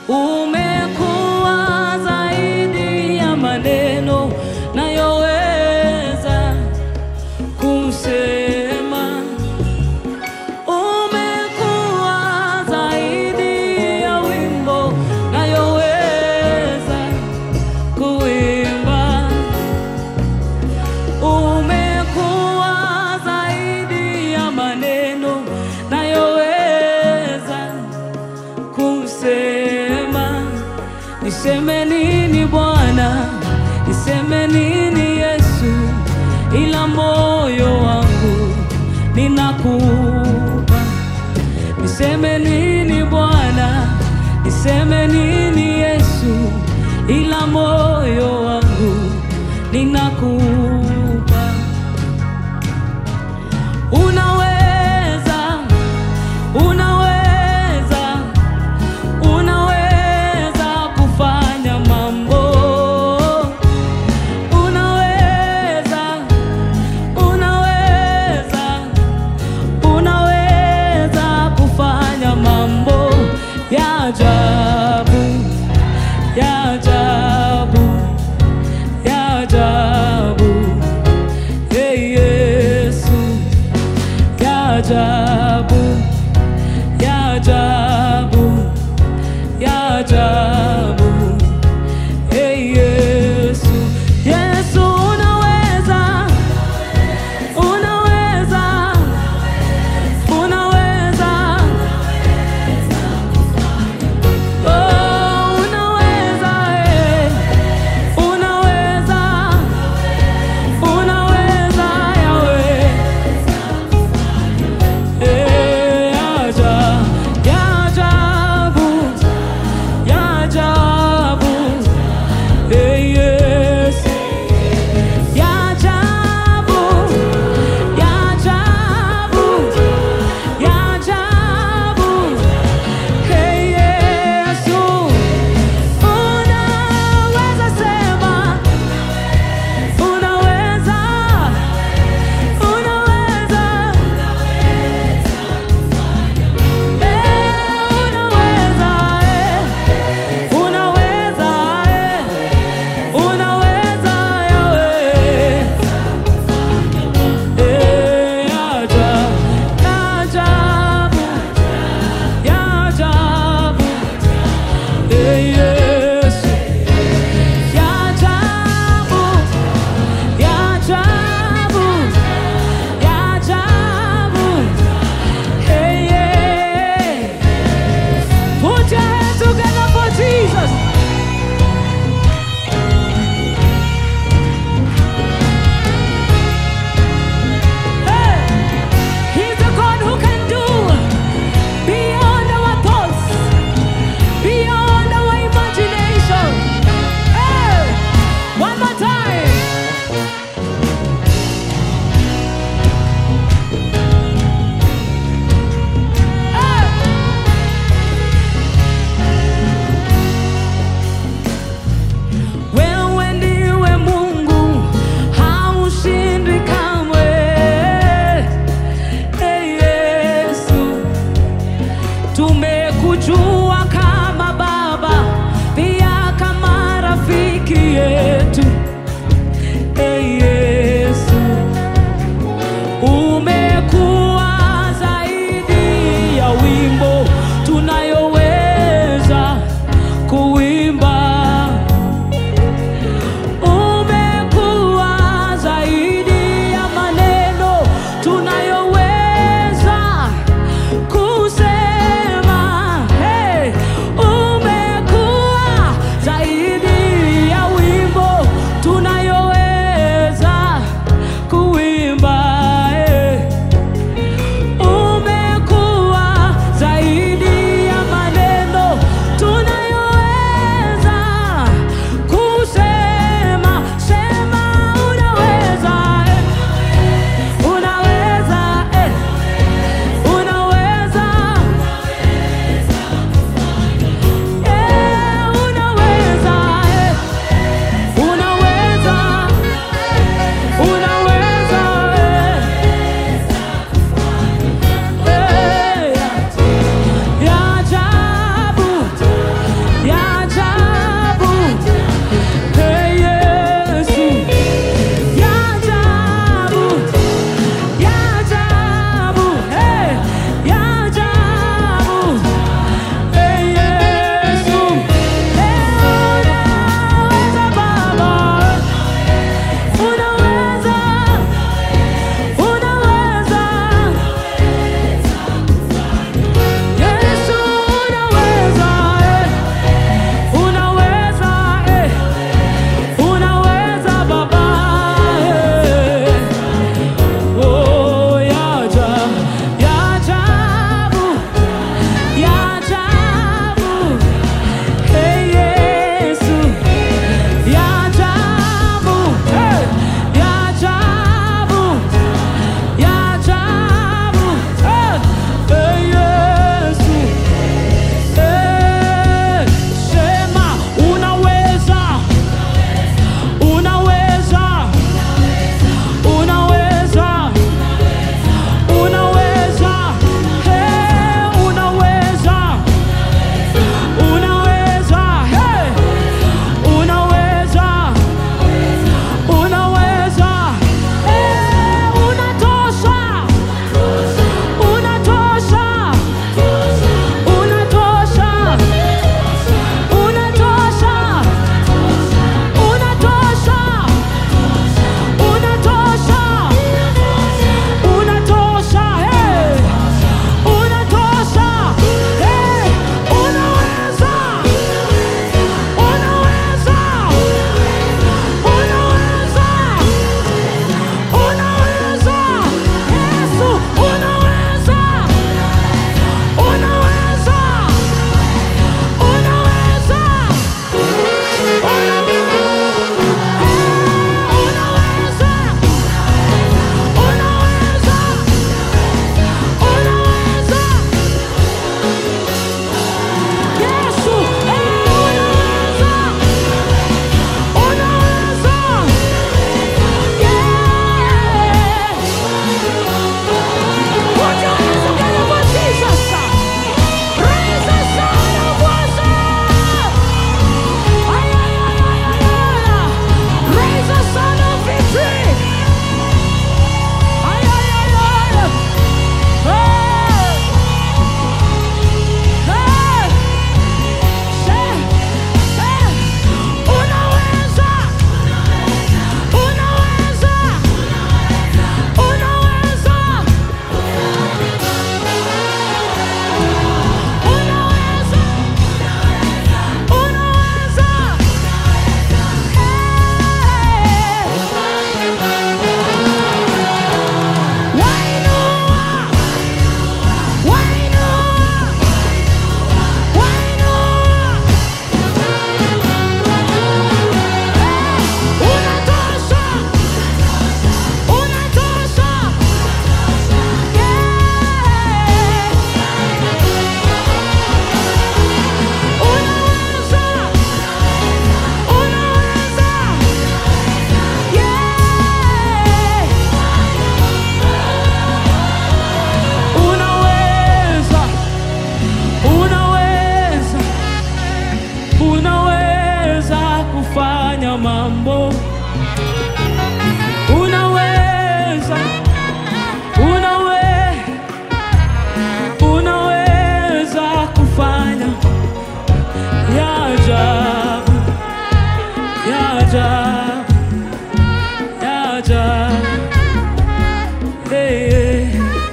umekuwa zaidi ya maneno nayoweza kusema. Umekuwa zaidi ya wimbo nayoweza kuimba. Umekuwa zaidi ya maneno nayoweza kusema. Niseme nini Bwana, niseme nini Yesu, ila moyo wangu ninakupa. Niseme nini Bwana, niseme nini Yesu, ila moyo wangu ninakupa. Unaweza, unaweza, unaweza kufanya mambo. Unaweza, unaweza, unaweza kufanya mambo ya ajabu, ya ajabu, ya ajabu. Hey Yesu, ya ajabu, ya ajabu, ya ajabu. Hey Yesu, Yesu unaweza, unaweza, unaweza, oh, unaweza, eh, unaweza, unaweza, Yahweh. Eh, aja- ya ajabu, ya ajabu. Eh, Yesu. Ya ajabu, ya ajabu, ya ajabu. Hey, Yesu. Unaweza sema, unaweza, unaweza. Unaweza, unaweza, unaweza, Yahweh. Ajabu, ya ajabu, Yesu. Ya ajabu, ya ajabu, ya ajabu. Hey, yeah. Put your hands together for Jesus. Hey, He's the God who can do beyond our thoughts, beyond our imagination. ajabu, ya ajabu, ya ajabu, hey, hey.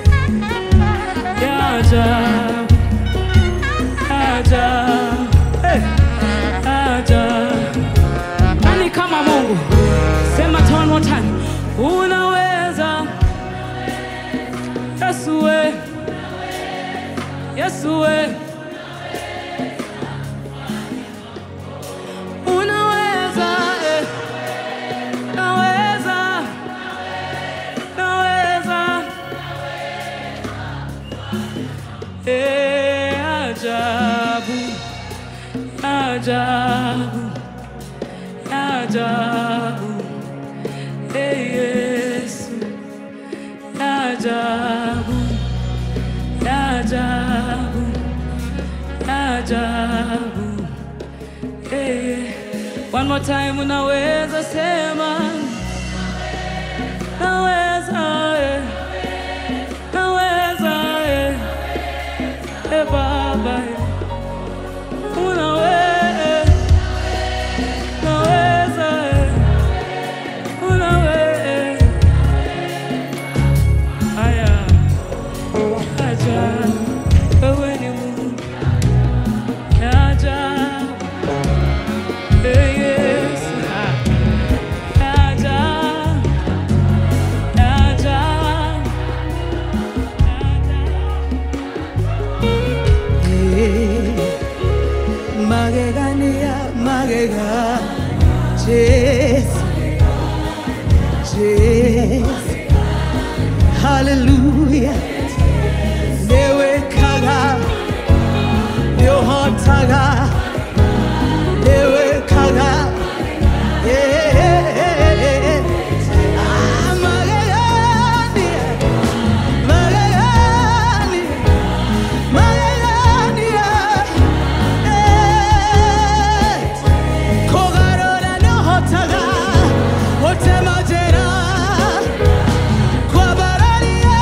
ya ajabu, ya ajabu, hey, ajabu. Nani kama Mungu? Sema it one more time. Unaweza. Yesu we. Yesu we. Unaweza. eh. Naweza. Naweza. Eh, ajabu. Ajabu. Ajabu. Hey, Yesu. Ajabu. Ajabu. Ajabu. Hey. One more time unaweza sema naweza eh. naweza eh. Eh, baba eh. unaweza naweza eh. unaweza haya ajabu wewe ni Mungu ajabu Hey, Yesu. Ajabu. Ajabu. magegania magega Jesu Jesu Hallelujah Newe kaga Yohotaga Newe kaga Yeah Ah, magegania Magegania Magegania Kogarora no hotaga, otemajera, kwabararia,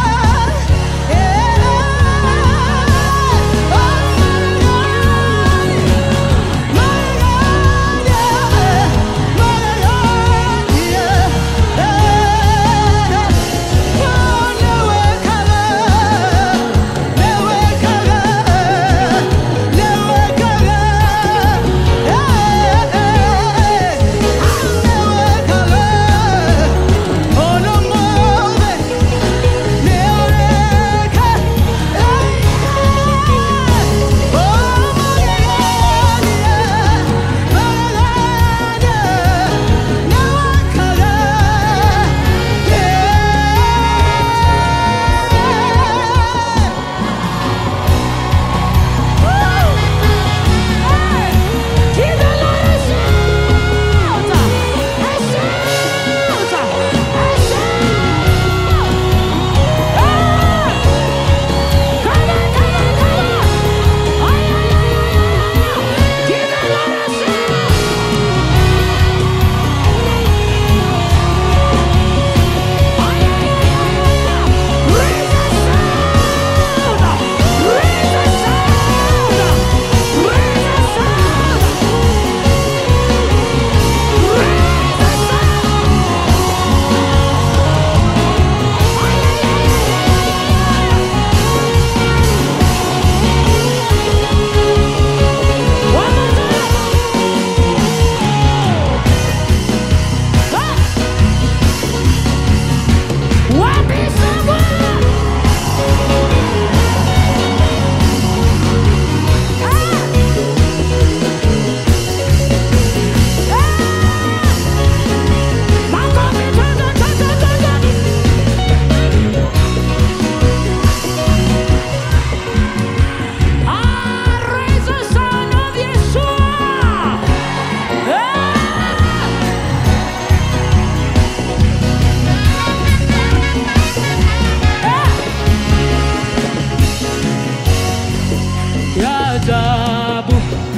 Ya ajabu.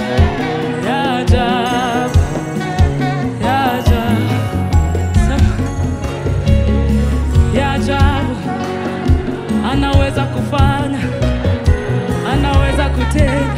Ya ajabu. Ya ajabu. Sema. Ya ajabu. Anaweza kufanya, anaweza kutenda